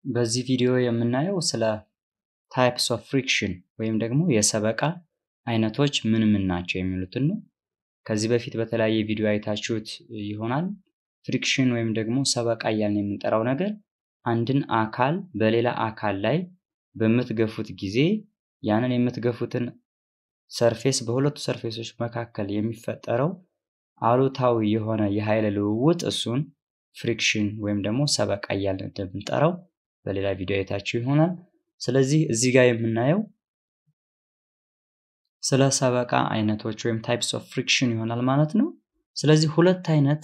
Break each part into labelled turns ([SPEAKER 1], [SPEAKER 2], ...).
[SPEAKER 1] በዚህ ቪዲዮ የምናየው ስለ ታይፕስ ኦፍ ፍሪክሽን ወይም ደግሞ የሰበቃ አይነቶች ምን ምን ናቸው የሚሉትን ነው። ከዚህ በፊት በተለያየ ቪዲዮ አይታችሁት ይሆናል። ፍሪክሽን ወይም ደግሞ ሰበቃ እያልን የምንጠራው ነገር አንድን አካል በሌላ አካል ላይ በምትገፉት ጊዜ ያንን የምትገፉትን ሰርፌስ በሁለቱ ሰርፌሶች መካከል የሚፈጠረው አሉታዊ የሆነ የኃይል ልውውጥ እሱን ፍሪክሽን ወይም ደግሞ ሰበቃ እያልን እንደምንጠራው በሌላ ቪዲዮ አይታችሁ ይሆናል። ስለዚህ እዚህ ጋር የምናየው ስለ ሰበቃ አይነቶች ወይም ታይፕስ ኦፍ ፍሪክሽን ይሆናል ማለት ነው። ስለዚህ ሁለት አይነት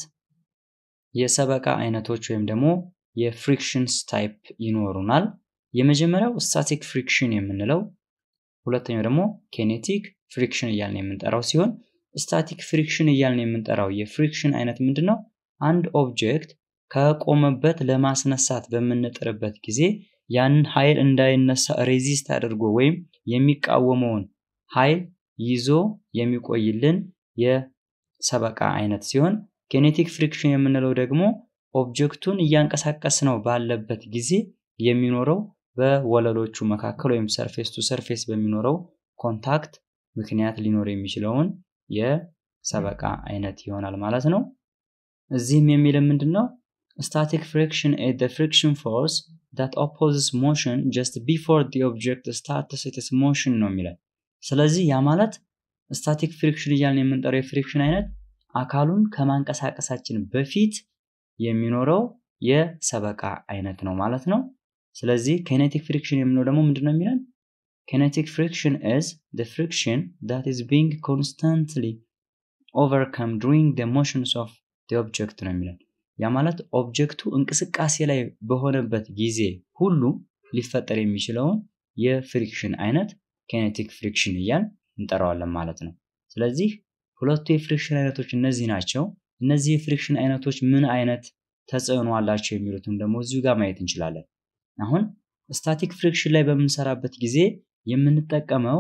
[SPEAKER 1] የሰበቃ አይነቶች ወይም ደግሞ የፍሪክሽንስ ታይፕ ይኖሩናል። የመጀመሪያው ስታቲክ ፍሪክሽን የምንለው፣ ሁለተኛው ደግሞ ኬኔቲክ ፍሪክሽን እያልን የምንጠራው ሲሆን ስታቲክ ፍሪክሽን እያልን የምንጠራው የፍሪክሽን አይነት ምንድን ነው? አንድ ኦብጀክት ከቆመበት ለማስነሳት በምንጥርበት ጊዜ ያንን ኃይል እንዳይነሳ ሬዚስት አድርጎ ወይም የሚቃወመውን ኃይል ይዞ የሚቆይልን የሰበቃ አይነት ሲሆን ኬኔቲክ ፍሪክሽን የምንለው ደግሞ ኦብጀክቱን እያንቀሳቀስ ነው ባለበት ጊዜ የሚኖረው በወለሎቹ መካከል ወይም ሰርፌስ ቱ ሰርፌስ በሚኖረው ኮንታክት ምክንያት ሊኖር የሚችለውን የሰበቃ አይነት ይሆናል ማለት ነው። እዚህም የሚልን ምንድን ነው? ስታቲክ ፍሪክሽን ኢዝ ዘ ፍሪክሽን ፎርስ ዳት ኦፖዝስ ሞሽን ጀስት ቢፎር ዲ ኦብጀክት ስታርትስ ኢትስ ሞሽን ነው የሚለን። ስለዚህ ያ ማለት ስታቲክ ፍሪክሽን እያልን የምንጠራው የፍሪክሽን አይነት አካሉን ከማንቀሳቀሳችን በፊት የሚኖረው የሰበቃ አይነት ነው ማለት ነው። ስለዚህ ኬኔቲክ ፍሪክሽን የምንለው ደግሞ ምንድን ነው የሚለን? ኬኔቲክ ፍሪክሽን ኢዝ ዘ ፍሪክሽን ዳት ኢዝ ቢንግ ኮንስታንትሊ ኦቨርካም ዱሪንግ ዘ ሞሽንስ ኦፍ ዘ ኦብጀክት ነው የሚለን። ያ ማለት ኦብጀክቱ እንቅስቃሴ ላይ በሆነበት ጊዜ ሁሉ ሊፈጠር የሚችለውን የፍሪክሽን አይነት ኬኔቲክ ፍሪክሽን እያል እንጠራዋለን ማለት ነው። ስለዚህ ሁለቱ የፍሪክሽን አይነቶች እነዚህ ናቸው። እነዚህ የፍሪክሽን አይነቶች ምን አይነት ተጽዕኖ አላቸው የሚሉትን ደግሞ እዚሁ ጋር ማየት እንችላለን። አሁን ስታቲክ ፍሪክሽን ላይ በምንሰራበት ጊዜ የምንጠቀመው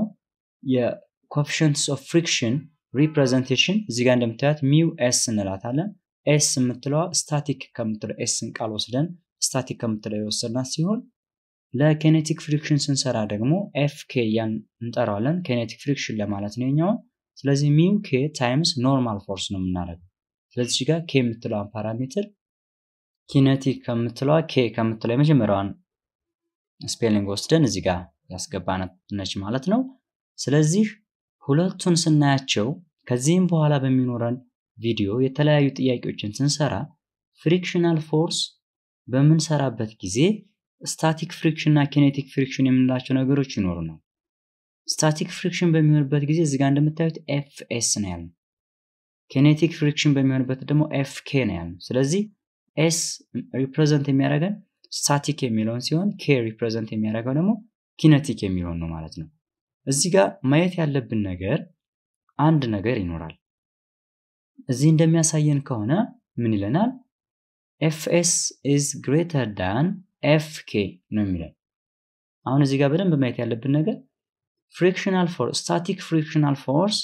[SPEAKER 1] የኮፊሽንትስ ኦፍ ፍሪክሽን ሪፕሬዘንቴሽን እዚህ ጋር እንደምታዩት ሚው ኤስ እንላታለን። ኤስ የምትለዋ ስታቲክ ከምትለው ኤስን ቃል ወስደን ስታቲክ ከምትለው የወሰድናት ሲሆን ለኬኔቲክ ፍሪክሽን ስንሰራ ደግሞ ኤፍ ኬ ያን እንጠራዋለን። ኬኔቲክ ፍሪክሽን ለማለት ነው የኛውን። ስለዚህ ሚው ኬ ታይምስ ኖርማል ፎርስ ነው የምናደርገው። ስለዚህ ጋር ኬ የምትለዋን ፓራሜትር ኪኔቲክ ከምትለዋ ኬ ከምትለው የመጀመሪያዋን ስፔሊንግ ወስደን እዚህ ጋር ያስገባናት ነች ማለት ነው። ስለዚህ ሁለቱን ስናያቸው ከዚህም በኋላ በሚኖረን ቪዲዮ የተለያዩ ጥያቄዎችን ስንሰራ ፍሪክሽናል ፎርስ በምንሰራበት ጊዜ ስታቲክ ፍሪክሽን እና ኬኔቲክ ፍሪክሽን የምንላቸው ነገሮች ይኖሩናል። ስታቲክ ፍሪክሽን በሚሆንበት ጊዜ እዚጋ እንደምታዩት ኤፍ ኤስ ነው ያልነው። ኬኔቲክ ፍሪክሽን በሚሆንበት ደግሞ ኤፍ ኬ ነው ያልነው። ስለዚህ ኤስ ሪፕሬዘንት የሚያደርገን ስታቲክ የሚለውን ሲሆን ኬ ሪፕሬዘንት የሚያደርገው ደግሞ ኪነቲክ የሚለውን ነው ማለት ነው። እዚህ ጋር ማየት ያለብን ነገር አንድ ነገር ይኖራል። እዚህ እንደሚያሳየን ከሆነ ምን ይለናል? ኤፍ ኤስ ኢዝ ግሬተር ዳን ኤፍ ኬ ነው የሚለን። አሁን እዚህ ጋር በደንብ ማየት ያለብን ነገር ፍሪክሽናል ፎርስ ስታቲክ ፍሪክሽናል ፎርስ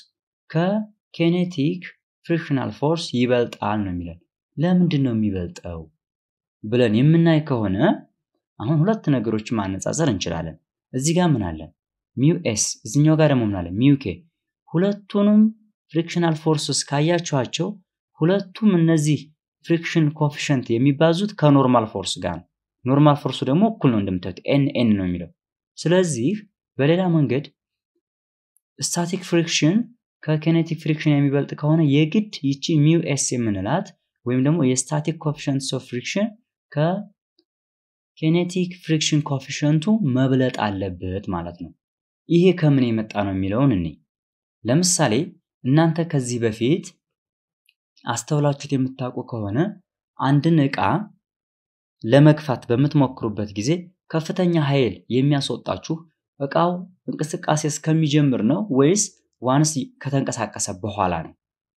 [SPEAKER 1] ከኬኔቲክ ፍሪክሽናል ፎርስ ይበልጣል ነው የሚለን። ለምንድን ነው የሚበልጠው ብለን የምናይ ከሆነ አሁን ሁለት ነገሮችን ማነጻጸር እንችላለን። እዚህ ጋር ምን አለን? ሚው ኤስ፣ እዚኛው ጋር ደግሞ ምን አለ? ሚው ኬ። ሁለቱንም ፍሪክሽናል ፎርስስ ካያችኋቸው ሁለቱም እነዚህ ፍሪክሽን ኮፊሽንት የሚባዙት ከኖርማል ፎርስ ጋር ነው። ኖርማል ፎርሱ ደግሞ እኩል ነው እንደምታዩት ኤን ኤን ነው የሚለው። ስለዚህ በሌላ መንገድ ስታቲክ ፍሪክሽን ከኬኔቲክ ፍሪክሽን የሚበልጥ ከሆነ የግድ ይቺ ሚው ኤስ የምንላት ወይም ደግሞ የስታቲክ ኮፊሽንትስ ኦፍ ፍሪክሽን ከኬኔቲክ ፍሪክሽን ኮፊሽንቱ መብለጥ አለበት ማለት ነው። ይሄ ከምን የመጣ ነው የሚለውን እኔ ለምሳሌ እናንተ ከዚህ በፊት አስተውላችሁት የምታውቁ ከሆነ አንድን ዕቃ ለመግፋት በምትሞክሩበት ጊዜ ከፍተኛ ኃይል የሚያስወጣችሁ ዕቃው እንቅስቃሴ እስከሚጀምር ነው ወይስ ዋንስ ከተንቀሳቀሰ በኋላ ነው?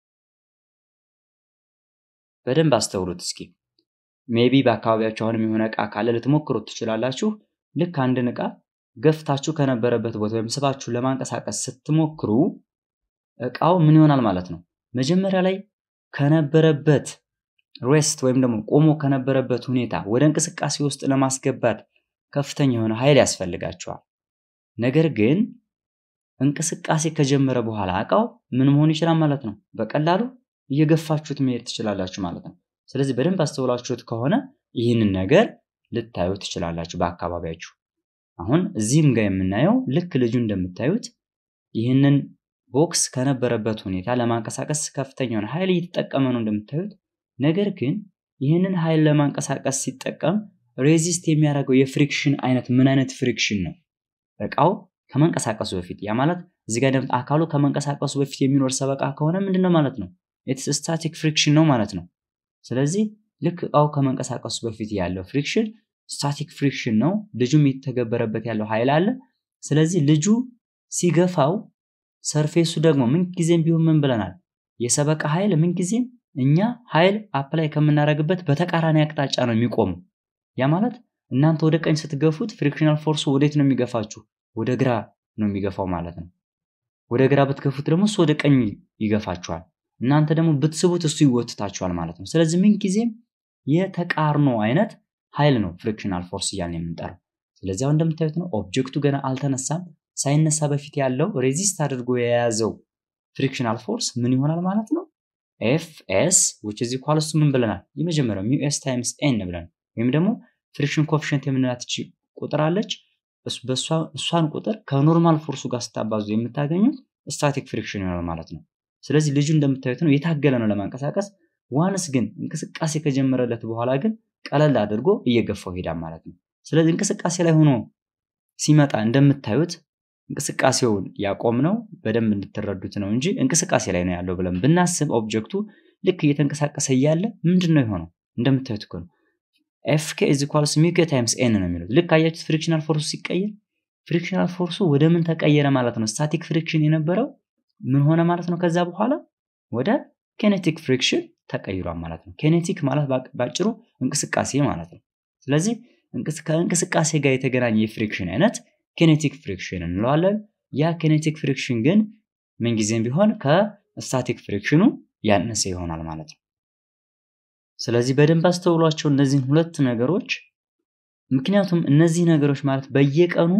[SPEAKER 1] በደንብ አስተውሉት እስኪ። ሜቢ በአካባቢያችሁ አሁንም የሆነ ዕቃ ካለ ልትሞክሩት ትችላላችሁ። ልክ አንድን ዕቃ ገፍታችሁ ከነበረበት ቦታ ወይም ስባችሁ ለማንቀሳቀስ ስትሞክሩ ዕቃው ምን ይሆናል ማለት ነው? መጀመሪያ ላይ ከነበረበት ሬስት ወይም ደግሞ ቆሞ ከነበረበት ሁኔታ ወደ እንቅስቃሴ ውስጥ ለማስገባት ከፍተኛ የሆነ ኃይል ያስፈልጋቸዋል። ነገር ግን እንቅስቃሴ ከጀመረ በኋላ እቃው ምን መሆን ይችላል ማለት ነው። በቀላሉ እየገፋችሁት መሄድ ትችላላችሁ ማለት ነው። ስለዚህ በደንብ አስተውላችሁት ከሆነ ይህንን ነገር ልታዩ ትችላላችሁ በአካባቢያችሁ። አሁን እዚህም ጋር የምናየው ልክ ልጁ እንደምታዩት ይህንን ቦክስ ከነበረበት ሁኔታ ለማንቀሳቀስ ከፍተኛ የሆነ ኃይል እየተጠቀመ ነው እንደምታዩት። ነገር ግን ይህንን ኃይል ለማንቀሳቀስ ሲጠቀም ሬዚስት የሚያደርገው የፍሪክሽን አይነት ምን አይነት ፍሪክሽን ነው? እቃው ከመንቀሳቀሱ በፊት ያ ማለት እዚህ ጋር አካሉ ከመንቀሳቀሱ በፊት የሚኖር ሰበቃ ከሆነ ምንድን ነው ማለት ነው? ኢትስ ስታቲክ ፍሪክሽን ነው ማለት ነው። ስለዚህ ልክ እቃው ከመንቀሳቀሱ በፊት ያለው ፍሪክሽን ስታቲክ ፍሪክሽን ነው። ልጁም የተገበረበት ያለው ኃይል አለ። ስለዚህ ልጁ ሲገፋው ሰርፌሱ ደግሞ ምንጊዜም ቢሆን ምን ብለናል? የሰበቃ ኃይል ምንጊዜም እኛ ኃይል አፕላይ ከምናደርግበት በተቃራኒ አቅጣጫ ነው የሚቆመው። ያ ማለት እናንተ ወደ ቀኝ ስትገፉት ፍሪክሽናል ፎርሱ ወዴት ነው የሚገፋችሁ? ወደ ግራ ነው የሚገፋው ማለት ነው። ወደ ግራ ብትገፉት ደግሞ እሱ ወደ ቀኝ ይገፋችኋል። እናንተ ደግሞ ብትስቡት እሱ ይወትታችኋል ማለት ነው። ስለዚህ ምንጊዜም የተቃርኖ አይነት ኃይል ነው ፍሪክሽናል ፎርስ እያልን የምንጠራው። ስለዚህ አሁን እንደምታዩት ነው ኦብጀክቱ ገና አልተነሳም። ሳይነሳ በፊት ያለው ሬዚስት አድርጎ የያዘው ፍሪክሽናል ፎርስ ምን ይሆናል ማለት ነው? ኤፍ ኤስ ዊች ኢዝ ኢኳልስ ቱ ምን ብለናል? የመጀመሪያው ሚው ኤስ ታይምስ ኤን ብለን ወይም ደግሞ ፍሪክሽን ኮፊሽንት የምንላት እቺ ቁጥር አለች። እሷን ቁጥር ከኖርማል ፎርሱ ጋር ስታባዙ የምታገኙት ስታቲክ ፍሪክሽን ይሆናል ማለት ነው። ስለዚህ ልጁ እንደምታዩት ነው የታገለ ነው ለማንቀሳቀስ። ዋንስ ግን እንቅስቃሴ ከጀመረለት በኋላ ግን ቀለል አድርጎ እየገፋው ሄዳል ማለት ነው። ስለዚህ እንቅስቃሴ ላይ ሆኖ ሲመጣ እንደምታዩት እንቅስቃሴውን ያቆም ነው በደንብ እንድትረዱት ነው እንጂ እንቅስቃሴ ላይ ነው ያለው ብለን ብናስብ ኦብጀክቱ ልክ እየተንቀሳቀሰ እያለ ምንድን ነው የሆነው? እንደምታዩት እኮ ነው ኤፍኬ ኢዝ ኢኳልስ ሚው ኬ ታይምስ ኤን ነው የሚሉት። ልክ አያችሁት ፍሪክሽናል ፎርሱ ሲቀየር ፍሪክሽናል ፎርሱ ወደ ምን ተቀየረ ማለት ነው? ስታቲክ ፍሪክሽን የነበረው ምን ሆነ ማለት ነው? ከዛ በኋላ ወደ ኬኔቲክ ፍሪክሽን ተቀይሯል ማለት ነው። ኬኔቲክ ማለት ባጭሩ እንቅስቃሴ ማለት ነው። ስለዚህ ከእንቅስቃሴ ጋር የተገናኘ የፍሪክሽን አይነት ኬኔቲክ ፍሪክሽን እንለዋለን። ያ ኬኔቲክ ፍሪክሽን ግን ምንጊዜም ቢሆን ከስታቲክ ፍሪክሽኑ ያነሰ ይሆናል ማለት ነው። ስለዚህ በደንብ አስተውሏቸው እነዚህን ሁለት ነገሮች። ምክንያቱም እነዚህ ነገሮች ማለት በየቀኑ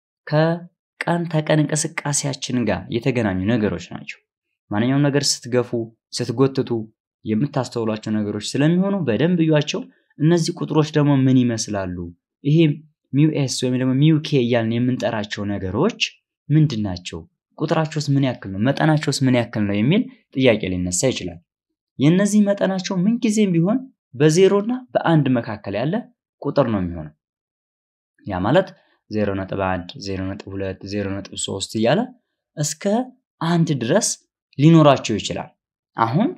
[SPEAKER 1] ከቀን ተቀን እንቅስቃሴያችን ጋር የተገናኙ ነገሮች ናቸው። ማንኛውም ነገር ስትገፉ፣ ስትጎትቱ የምታስተውሏቸው ነገሮች ስለሚሆኑ በደንብ እዩዋቸው። እነዚህ ቁጥሮች ደግሞ ምን ይመስላሉ? ይሄ ሚው ኤስ ወይም ደግሞ ሚው ኬ እያልን የምንጠራቸው ነገሮች ምንድን ናቸው? ቁጥራቸውስ ምን ያክል ነው? መጠናቸውስ ምን ያክል ነው? የሚል ጥያቄ ሊነሳ ይችላል። የእነዚህ መጠናቸው ምንጊዜም ቢሆን በዜሮ እና በአንድ መካከል ያለ ቁጥር ነው የሚሆነው። ያ ማለት 0.1፣ 0.2፣ 0.3 እያለ እስከ አንድ ድረስ ሊኖራቸው ይችላል። አሁን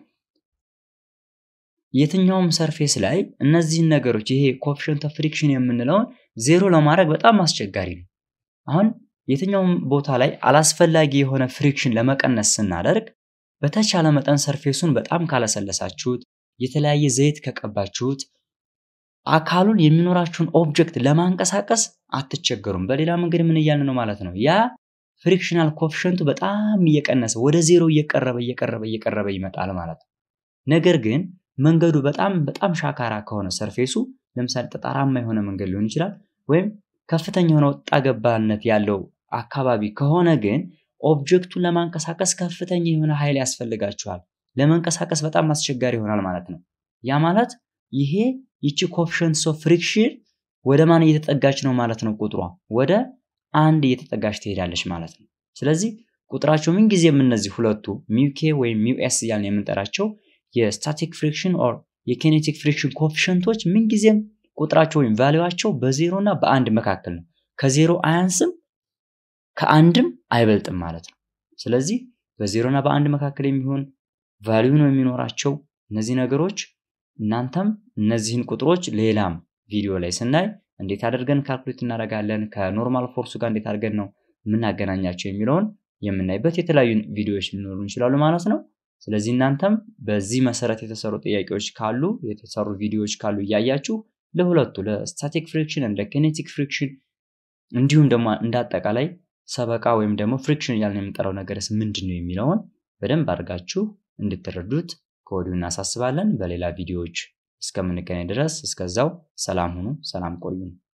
[SPEAKER 1] የትኛውም ሰርፌስ ላይ እነዚህን ነገሮች ይሄ ኮፊሽንት ኦፍ ፍሪክሽን የምንለውን ዜሮ ለማድረግ በጣም አስቸጋሪ ነው። አሁን የትኛውም ቦታ ላይ አላስፈላጊ የሆነ ፍሪክሽን ለመቀነስ ስናደርግ በተቻለ መጠን ሰርፌሱን በጣም ካለሰለሳችሁት፣ የተለያየ ዘይት ከቀባችሁት አካሉን የሚኖራችሁን ኦብጀክት ለማንቀሳቀስ አትቸገሩም። በሌላ መንገድ ምን እያልን ነው ማለት ነው? ያ ፍሪክሽናል ኮፊሽንቱ በጣም እየቀነሰ ወደ ዜሮ እየቀረበ እየቀረበ እየቀረበ ይመጣል ማለት ነው። ነገር ግን መንገዱ በጣም በጣም ሻካራ ከሆነ ሰርፌሱ ለምሳሌ ጠጣራማ የሆነ መንገድ ሊሆን ይችላል፣ ወይም ከፍተኛ የሆነ ወጣ ገባነት ያለው አካባቢ ከሆነ ግን ኦብጀክቱን ለማንቀሳቀስ ከፍተኛ የሆነ ኃይል ያስፈልጋችኋል። ለመንቀሳቀስ በጣም አስቸጋሪ ይሆናል ማለት ነው። ያ ማለት ይሄ ይቺ ኮፊሽንትስ ኦፍ ፍሪክሽን ወደ ማን እየተጠጋች ነው ማለት ነው? ቁጥሯ ወደ አንድ እየተጠጋች ትሄዳለች ማለት ነው። ስለዚህ ቁጥራቸው ምንጊዜም እነዚህ ሁለቱ ሚውኬ ወይም ሚው ኤስ እያልን የምንጠራቸው የስታቲክ ፍሪክሽን ኦር የኬኔቲክ ፍሪክሽን ኮፊሽንቶች ምንጊዜም ቁጥራቸው ወይም ቫሊዋቸው በዜሮ እና በአንድ መካከል ነው። ከዜሮ አያንስም ከአንድም አይበልጥም ማለት ነው። ስለዚህ በዜሮ እና በአንድ መካከል የሚሆን ቫሊዩ ነው የሚኖራቸው እነዚህ ነገሮች። እናንተም እነዚህን ቁጥሮች ሌላም ቪዲዮ ላይ ስናይ እንዴት አድርገን ካልኩሌት እናደርጋለን፣ ከኖርማል ፎርሱ ጋር እንዴት አድርገን ነው የምናገናኛቸው የሚለውን የምናይበት የተለያዩ ቪዲዮዎች ሊኖሩ ይችላሉ ማለት ነው። ስለዚህ እናንተም በዚህ መሰረት የተሰሩ ጥያቄዎች ካሉ የተሰሩ ቪዲዮዎች ካሉ እያያችሁ ለሁለቱ ለስታቲክ ፍሪክሽን እንደ ኬኔቲክ ፍሪክሽን እንዲሁም ደግሞ እንደ አጠቃላይ ሰበቃ ወይም ደግሞ ፍሪክሽን እያልን የምንጠራው ነገርስ ምንድን ነው የሚለውን በደንብ አድርጋችሁ እንድትረዱት ከወዲሁ እናሳስባለን። በሌላ ቪዲዮዎች እስከምንገናኝ ድረስ እስከዛው ሰላም ሁኑ፣ ሰላም ቆዩን።